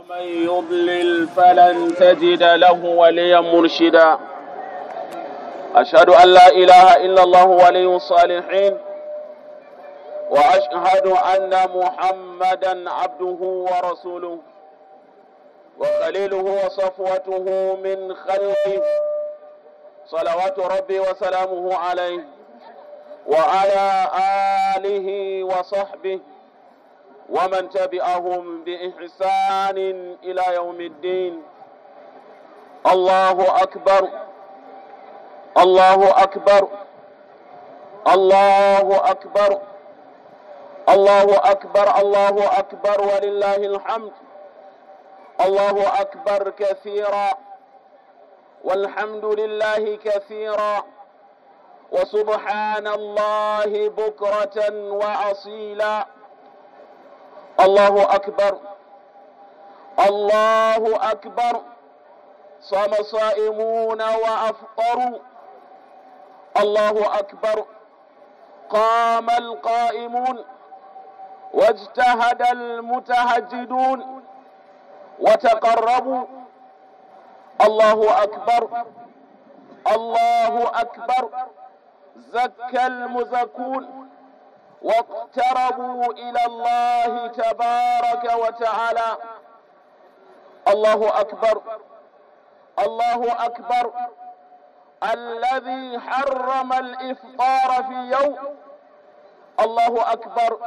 من يضلل فلن تجد له وليا مرشدا أشهد أن لا إله إلا الله ولي الصالحين وأشهد أن محمدا عبده ورسوله وخليله وصفوته من خلقه صلوات ربي وسلامه عليه وعلى آله وصحبه ومن تبعهم بإحسان إلى يوم الدين الله أكبر الله أكبر الله أكبر الله أكبر الله أكبر ولله الحمد الله أكبر كثيرا والحمد لله كثيرا وسبحان الله بكرة وأصيلا الله أكبر الله أكبر صام صائمون وأفطروا الله أكبر قام القائمون واجتهد المتهجدون وتقربوا الله أكبر الله أكبر زكى المزكون واقتربوا إلى الله تبارك وتعالى الله أكبر الله أكبر الذي حرم الإفطار في يوم الله أكبر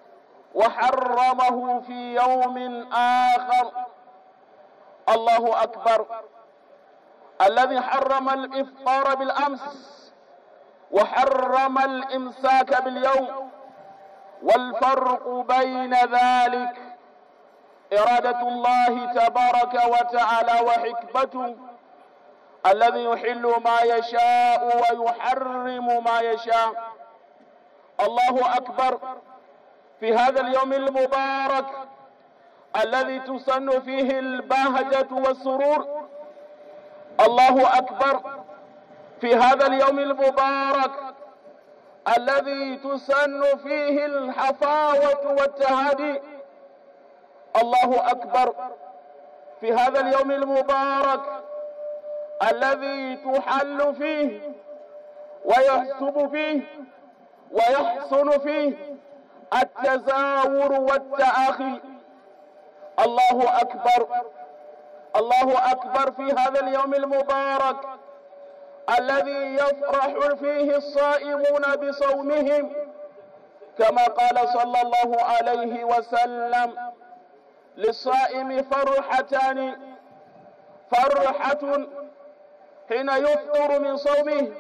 وحرمه في يوم آخر الله أكبر الذي حرم الإفطار بالأمس وحرم الإمساك باليوم والفرق بين ذلك إرادة الله تبارك وتعالى وحكمته الذي يحل ما يشاء ويحرم ما يشاء الله أكبر في هذا اليوم المبارك الذي تسن فيه البهجة والسرور الله أكبر في هذا اليوم المبارك الذي تسن فيه الحفاوة والتهادي الله أكبر في هذا اليوم المبارك الذي تحل فيه ويحسب فيه ويحسن فيه التزاور والتآخي الله أكبر الله أكبر في هذا اليوم المبارك الذي يفرح فيه الصائمون بصومهم كما قال صلى الله عليه وسلم للصائم فرحتان فرحة حين يفطر من صومه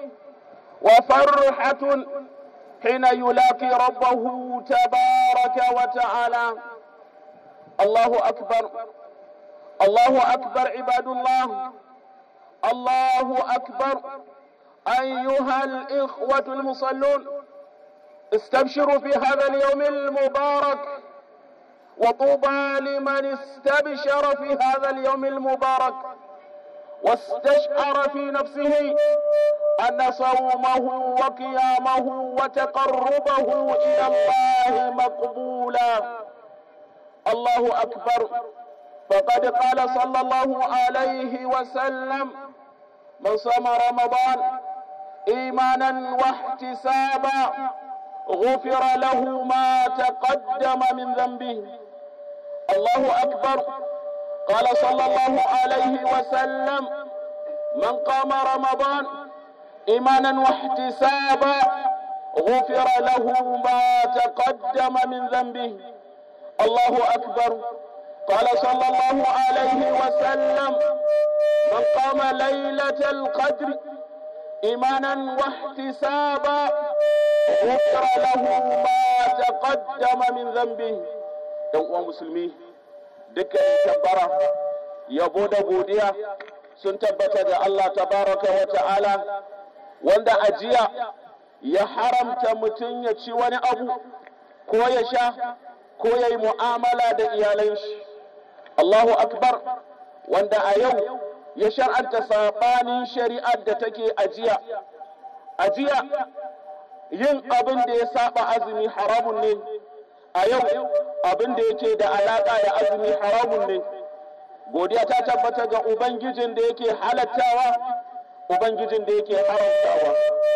وفرحة حين يلاقي ربه تبارك وتعالى الله أكبر الله أكبر عباد الله الله أكبر أيها الإخوة المصلون استبشروا في هذا اليوم المبارك وطوبى لمن استبشر في هذا اليوم المبارك واستشعر في نفسه أن صومه وقيامه وتقربه إلى الله مقبولا الله أكبر فقد قال صلى الله عليه وسلم من صام رمضان ايمانا واحتسابا غفر له ما تقدم من ذنبه الله اكبر قال صلى الله عليه وسلم من قام رمضان ايمانا واحتسابا غفر له ما تقدم من ذنبه الله اكبر قال صلى الله عليه وسلم من قام ليلة القدر إيمانا واحتسابا غفر له ما تقدم من ذنبه dan uwan musulmi dukkan tabbara yabo da godiya sun tabbata da Allah tabaraka wa ta'ala wanda ajiya ya haramta mutum ya ci wani abu ko ya sha ko ya yi mu'amala da iyalan shi Allahu akbar wanda a yau ya shar'anta sabanin shari'ar da take ajiya ajiya yin abin da ya saba azumi haramun ne a yau abin da yake da alaƙa da azumi haramun ne godiya ta tabbata ga ubangijin da yake halattawa ubangijin da yake haramtawa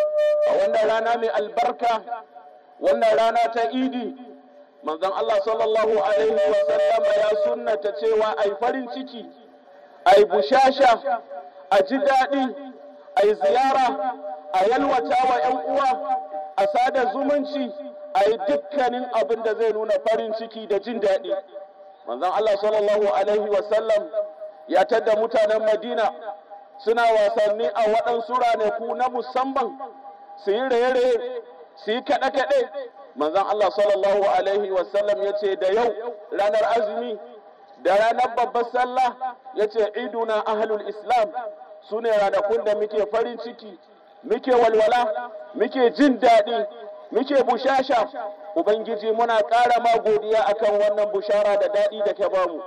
a wannan rana mai albarka wannan rana ta idi manzon Allah sallallahu alaihi wa sallama ya sunnata cewa ai farin ciki ai bushasha a ji daɗi ai ziyara a yalwata wa ‘yan uwa a sada zumunci a yi dukkanin abin da zai nuna farin ciki da jin daɗi manzon Allah sallallahu alaihi wa sallam ya tadda mutanen Madina suna wasanni a waɗansu ranaku na musamman su yi raye-raye su yi kaɗe-kaɗe manzon Allah sallallahu alaihi wasallam ya ce da yau ranar azumi da ranar babbar sallah ya ce iduna ahlul islam su ne ranakun da muke farin ciki muke walwala muke jin daɗi muke bushasha ubangiji muna ƙara ma godiya akan wannan bushara da daɗi da ke bamu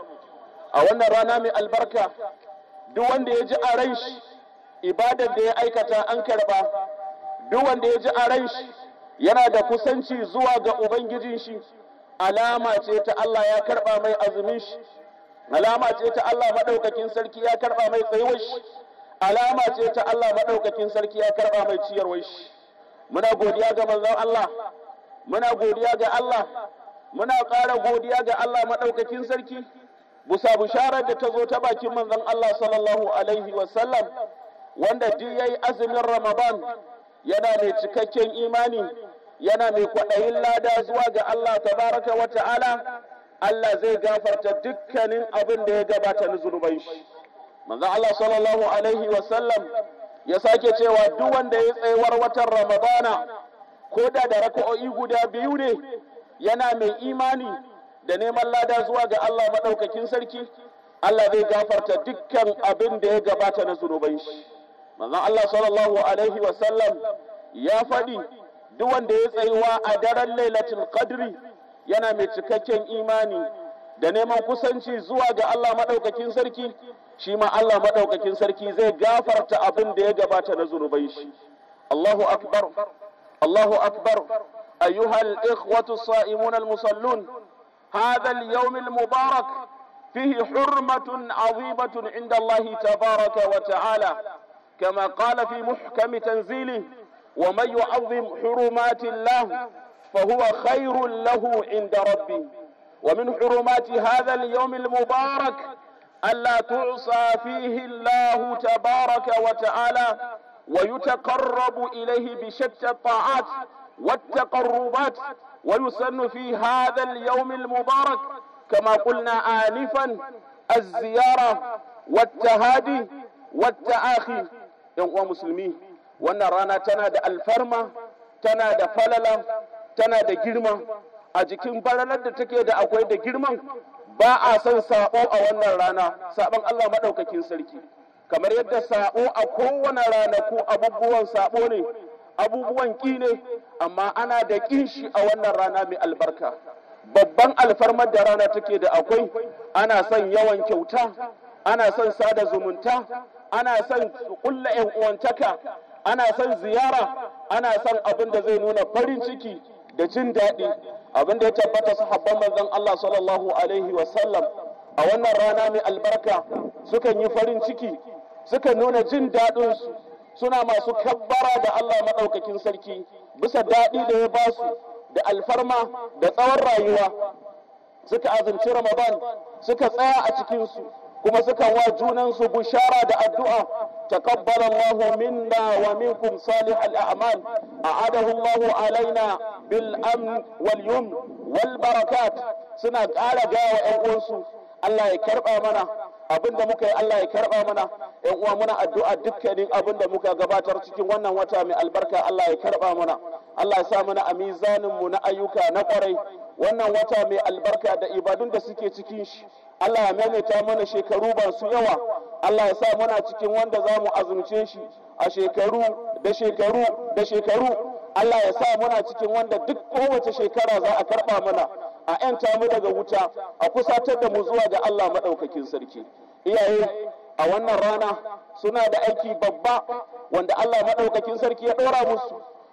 a wannan rana mai albarka duk wanda ya ji a ran shi ibadar da ya aikata an karba duk wanda ya ji a ran shi yana da kusanci zuwa ga ubangijin shi alama ce ta Allah ya karba mai azumin shi alama ce ta Allah madaukakin sarki ya karba mai tsayuwar shi alama ce ta Allah madaukakin sarki ya karba mai ciyarwar shi muna godiya ga manzon Allah muna godiya ga Allah muna ƙara godiya ga Allah madaukakin sarki busa bisharar da ta zo ta bakin manzon Allah sallallahu alaihi wasallam wanda duk yayi azumin Ramadan yana mai cikakken imani yana mai kwaɗayin lada zuwa ga Allah tabaraka wa ta'ala Allah zai gafarta dukkanin abin da ya gabata na zunuban shi manzon Allah sallallahu alaihi wasallam ya sake cewa duk wanda ya tsayuwar watan Ramadana ko da da raka'o'i guda biyu ne yana mai imani da neman lada zuwa ga Allah maɗaukakin sarki, Allah zai gafarta dukkan abin da ya gabata na zunuban shi. Manzon Allah sallallahu Alaihi wasallam ya faɗi duk wanda ya tsayuwa a daren lailatul qadri yana mai cikakken imani da neman kusanci zuwa ga Allah maɗaukakin sarki, shi ma Allah maɗaukakin sarki zai gafarta abin da ya gabata na zunuban shi. Allahu akbar, Allahu akbar, ayyuhal ikhwatu sa'imun al-musallun. هذا اليوم المبارك فيه حرمة عظيمة عند الله تبارك وتعالى كما قال في محكم تنزيله ومن يعظم حرمات الله فهو خير له عند ربه ومن حرمات هذا اليوم المبارك ألا تعصى فيه الله تبارك وتعالى ويتقرب إليه بشتى الطاعات والتقربات ويسن في هذا اليوم المبارك كما قلنا آنفا الزيارة والتهادي والتآخي يوم مسلمين wannan rana tana da alfarma tana da falala tana da girma a jikin falalar da take da akwai da girman ba a son sabo a wannan rana sabon Allah maɗaukakin sarki kamar yadda sabo a kowane ranaku abubuwan sabo ne abubuwan ƙi ne amma ana da ƙin shi a wannan rana mai albarka babban alfarmar da rana take da akwai ana son yawan kyauta ana son sada zumunta ana son ƙulla yan uwantaka ana son ziyara ana son abin da zai nuna farin ciki da jin daɗi abin da ya tabbata sahabban manzon Allah sallallahu alaihi wasallam a wannan rana mai albarka sukan yi farin ciki sukan nuna jin daɗinsu suna masu kabbara da Allah maɗaukakin sarki bisa daɗi da ya ba su da alfarma da tsawon rayuwa suka azumci Ramadan suka tsaya a cikinsu kuma suka wa junansu bushara da addu'a taqabbala Allahu minna wa minkum salih al-a'mal a'adahu Allahu alaina bil amn wal yum wal barakat suna ƙara gawa ƴan uwansu Allah ya karɓa mana abin da muka yi Allah ya karɓa mana ƴan uwa muna addu'a dukkanin abin da muka gabatar cikin wannan wata mai albarka Allah ya karɓa mana Allah ya sa mana a mizanin mu na ayyuka na ƙwarai wannan wata mai albarka da ibadun da suke cikin shi Allah ya maimaita mana shekaru ba su yawa Allah ya sa muna cikin wanda za mu azumce shi a shekaru da shekaru da shekaru Allah ya sa muna cikin wanda duk kowace shekara za a karɓa mana a ‘yanta mu daga wuta a kusatar da mu zuwa ga Allah maɗaukakin sarki. Iyaye a wannan rana suna da aiki babba wanda Allah maɗaukakin sarki ya ɗora musu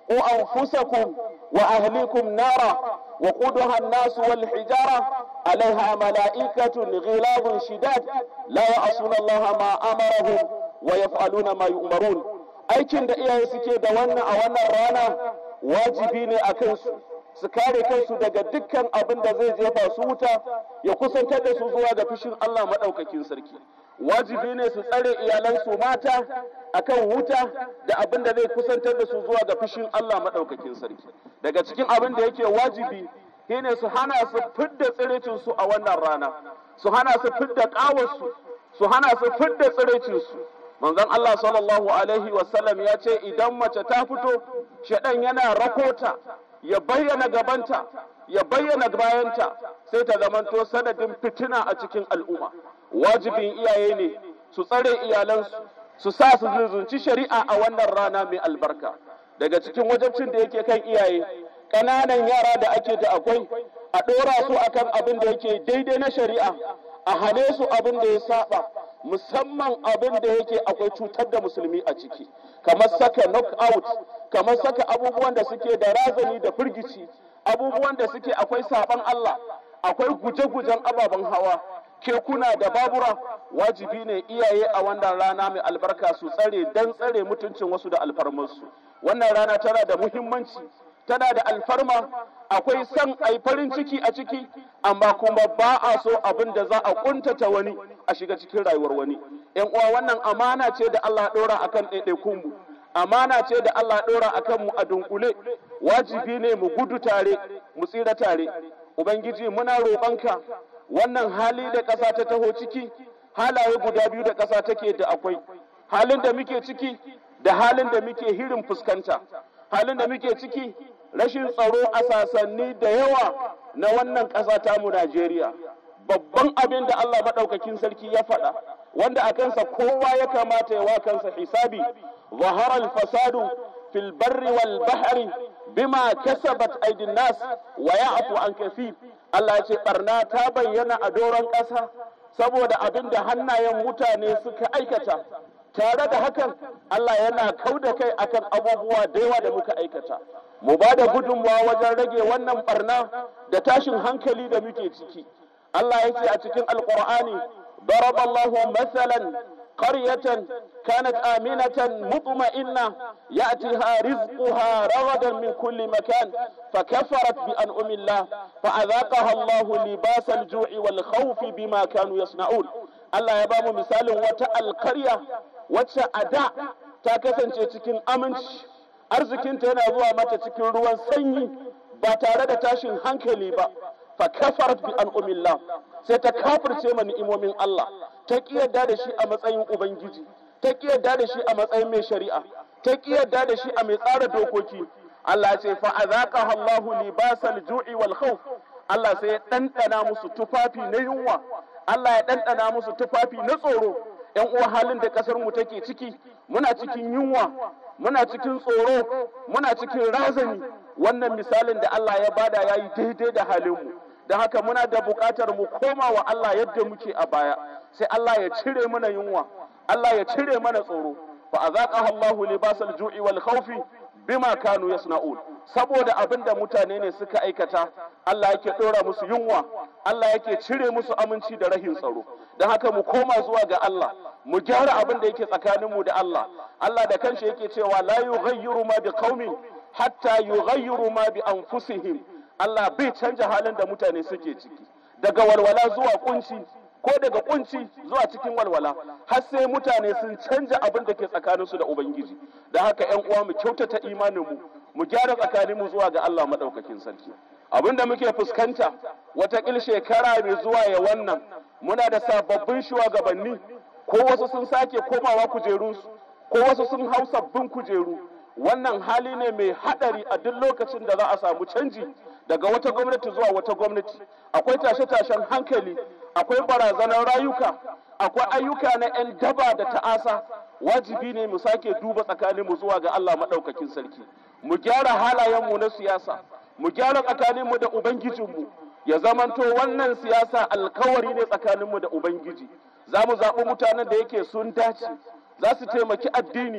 قوا أنفسكم وأهليكم نارا وقودها الناس والحجارة عليها ملائكة غلاظ شداد لا يعصون الله ما أمرهم ويفعلون ما يؤمرون aikin da iyaye suke da wannan a wannan rana wajibi ne a kansu su kare kansu daga dukkan abin da zai jefa su wuta ya kusantar da su zuwa ga fishin Allah maɗaukakin sarki wajibi ne su tsare iyalansu mata akan wuta da abin da zai kusantar da su zuwa ga fishin Allah maɗaukakin sarki daga cikin abin da yake wajibi shine su hana su fidda tsirecin su a wannan rana su hana su fidda ƙawarsu su hana su fidda tsirecin su manzon Allah sallallahu alaihi wasallam ya ce idan mace ta fito shaɗan yana rakota ya bayyana gabanta ya bayyana bayanta sai ta zamanto sanadin fitina a cikin al'umma wajibin iyaye ne su tsare iyalansu su sa su zuzunci shari'a a wannan rana mai albarka daga cikin wajabcin da yake kan iyaye ƙananan yara da ake da akwai a ɗora su akan abin da yake daidai na shari'a a hane su abin da ya saba musamman abin da yake akwai cutar da musulmi a ciki kamar saka knockout kamar saka abubuwan da suke da razani da firgici abubuwan da suke akwai saban Allah akwai guje-gujen ababen hawa kekuna da babura wajibi ne iyaye a wannan rana mai albarka su tsare don tsare mutuncin wasu da alfarmarsu wannan rana tana da muhimmanci tana da alfarma akwai son ai farin ciki a ciki amma kuma ba a so abin da za a kuntata wani a shiga cikin rayuwar wani yan uwa wannan amana ce da Allah ɗora akan ɗaiɗaikun mu amana ce da Allah ɗora akan mu a dunkule wajibi ne mu gudu tare mu tsira tare ubangiji muna roƙonka wannan hali da ƙasa ta taho ciki halaye guda biyu da ƙasa take da akwai halin da muke ciki da halin da muke hirin fuskanta halin da muke ciki rashin tsaro a sasanni da yawa na wannan ƙasa tamu Najeriya babban abin da Allah maɗaukakin sarki ya faɗa wanda a kansa kowa ya kamata ya wa kansa hisabi zaharar fasadu fil barri wal bahri bima kasabat aidin nas wa ya'fu an kafi Allah ce barna ta bayyana a doron ƙasa saboda abin da hannayen mutane suka aikata tare da hakan Allah yana kau da kai akan abubuwa da yawa da muka aikata mu ba da gudunmawa wajen rage wannan barna da tashin hankali da muke ciki Allah ya ce a cikin alkur'ani ضرب الله مثلا قرية كانت آمنة مطمئنة يأتيها رزقها رغدا من كل مكان فكفرت بأنعم الله فأذاقها الله لباس الجوع والخوف بما كانوا يصنعون الله يبام مثال وتا القرية وتا أداء تاكسن cikin aminci arzikinta yana zuwa mata cikin ruwan sanyi ba tare da tashin hankali ba fa kafarat bi an'umillah sai ta kafirce ma ni'imomin Allah ta kiyarda da shi a matsayin ubangiji ta kiyarda da shi a matsayin mai shari'a ta kiyarda da shi a mai tsara dokoki Allah ya ce fa azaqaha Allahu libasal ju'i wal khawf Allah sai ya dandana musu tufafi na yunwa Allah ya dandana musu tufafi na tsoro yan uwa halin da kasar mu take ciki muna cikin yunwa muna cikin tsoro muna cikin razani wannan misalin da Allah ya bada yayi daidai da halin mu da haka muna da buƙatar mu koma wa Allah yadda muke a baya sai Allah ya cire mana yunwa Allah ya cire mana tsoro fa azaqaha Allahu libasal ju'i wal khawfi bima kanu yasna'un saboda abin da mutane ne suka aikata Allah yake dora musu yunwa Allah yake cire musu aminci da rahin tsaro don haka mu koma zuwa ga Allah mu gyara abin da yake tsakaninmu da Allah Allah da kanshi yake cewa la yughayyiru ma bi qaumin hatta yughayyiru ma bi anfusihim Allah bai canja halin da mutane suke ciki daga walwala zuwa kunci ko daga kunci zuwa cikin walwala har sai mutane sun canja abin da ke tsakaninsu da ubangiji da haka yan uwa mu kyautata imaninmu mu gyara tsakaninmu zuwa ga Allah madaukakin sarki abin da muke fuskanta watakil shekara mai zuwa ya wannan muna da sababbin shugabanni ko wasu sun sake komawa kujerunsu ko wasu sun hau sabbin kujeru wannan hali ne mai hadari a duk lokacin da za a samu canji daga wata gwamnati zuwa wata gwamnati akwai tashe-tashen hankali akwai barazanar rayuka akwai ayyuka na 'yan daba da ta'asa wajibi ne mu sake duba tsakaninmu zuwa ga Allah maɗaukakin sarki mu gyara halayenmu na siyasa mu gyara tsakaninmu da ubangijinmu ya zamanto wannan siyasa alkawari ne tsakaninmu da ubangiji za mu zaɓi mutanen da yake sun dace za su taimaki addini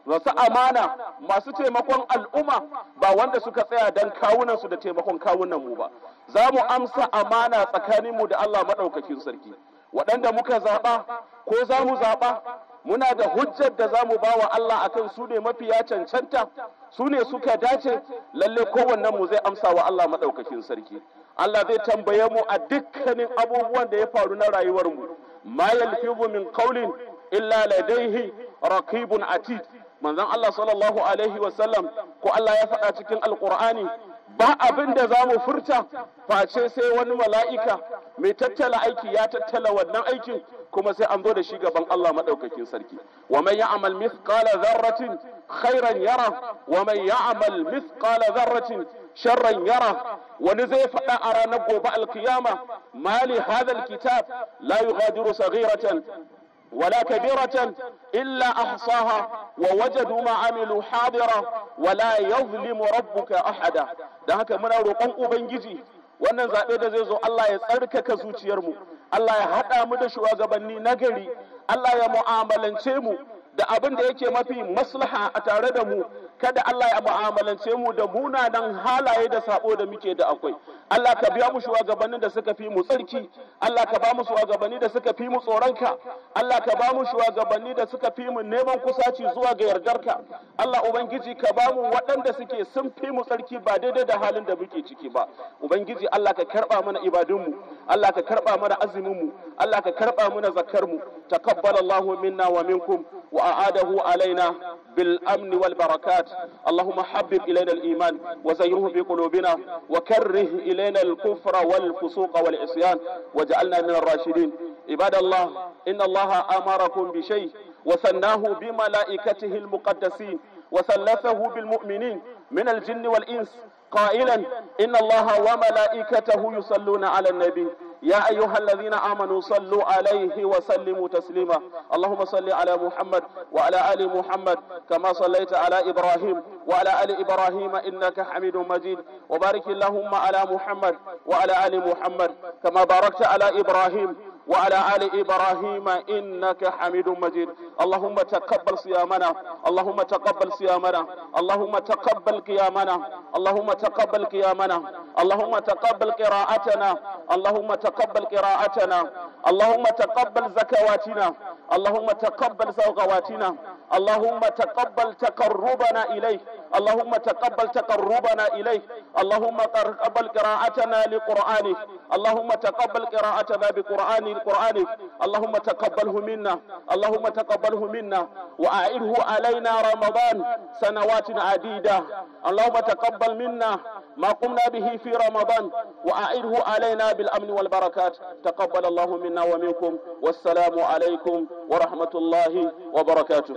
masu amana masu taimakon al'umma ba wanda suka tsaya don kawunansu da taimakon kawunan mu ba za mu amsa amana tsakaninmu da Allah maɗaukakin sarki waɗanda muka zaɓa ko za mu zaɓa muna da hujjar da za mu ba wa Allah akan su ne mafiya cancanta su ne suka dace lalle kowannen mu zai amsa wa Allah maɗaukakin sarki Allah zai tambaye mu a dukkanin abubuwan da ya faru na rayuwarmu ma yalfizu min qawlin illa ladaihi raqibun atid manzon Allah sallallahu alaihi wa sallam ko Allah ya faɗa cikin alqur'ani ba abin da za mu furta face sai wani mala'ika mai tattala aiki ya tattala wannan aikin kuma sai an zo da shi gaban Allah maɗaukakin sarki wa man ya'mal mithqala dharratin khairan yara wa man ya'mal mithqala dharratin sharran yara wani zai faɗa a ranar gobe alkiyama mali hadha alkitab la yughadiru saghiratan ولا كبيرة إلا أحصاها ووجدوا ما عملوا حاضرا ولا يظلم ربك أحدا da haka muna roƙon ubangiji wannan zaɓe da zai zo Allah ya tsarkaka zuciyarmu Allah ya haɗa mu da shugabanni nagari Allah ya mu'amalance mu da abin da yake mafi maslaha a tare da mu kada Allah ya mu'amalance mu da munanan halaye da sabo da muke da akwai Allah ka biya mu shugabannin da suka fi mu tsarki Allah ka ba mu shugabanni da suka fi mu tsoronka Allah ka ba mu shugabanni da suka fi mu neman kusaci zuwa ga yardarka Allah ubangiji ka ba mu waɗanda suke sun fi mu tsarki ba daidai da halin da muke ciki ba ubangiji Allah ka karba mana ibadunmu Allah ka karba mana azumin mu Allah ka karba mana zakar mu taqabbalallahu minna wa minkum wa أعاده علينا بالأمن والبركات اللهم حبب إلينا الإيمان وزينه في قلوبنا وكره إلينا الكفر والفسوق والعصيان وجعلنا من الراشدين عباد الله إن الله أمركم بشيء وثناه بملائكته المقدسين وثلثه بالمؤمنين من الجن والإنس قائلا إن الله وملائكته يصلون على النبي يا أيها الذين آمنوا صلوا عليه وسلموا تسليما اللهم صل على محمد وعلى آل محمد كما صليت على إبراهيم وعلى آل إبراهيم إنك حميد مجيد وبارك اللهم على محمد وعلى آل محمد كما باركت على إبراهيم وعلى آل إبراهيم إنك حميد مجيد اللهم تقبل صيامنا اللهم تقبل صيامنا اللهم تقبل قيامنا اللهم تقبل قيامنا اللهم تقبل قراءتنا اللهم تقبل قراءتنا اللهم تقبل زكواتنا اللهم تقبل زوغواتنا اللهم تقبل تقربنا إليك اللهم تقبل تقربنا إليك اللهم تقبل قراءتنا لقرآنك اللهم تقبل قراءتنا بقرآن القرآن اللهم تقبله منا اللهم تقبله منا وأعده علينا رمضان سنوات عديدة اللهم تقبل منا ما قمنا به في رمضان وأعده علينا بالأمن والبركات تقبل الله منا ومنكم والسلام عليكم ورحمة الله وبركاته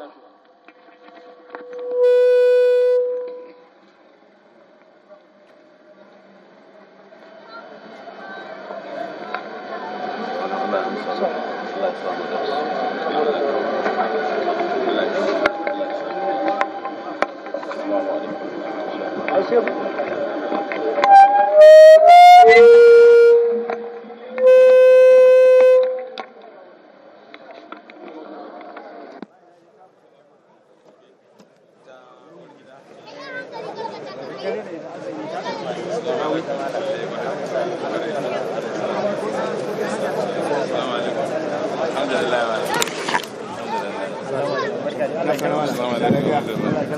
Alhamdulillah.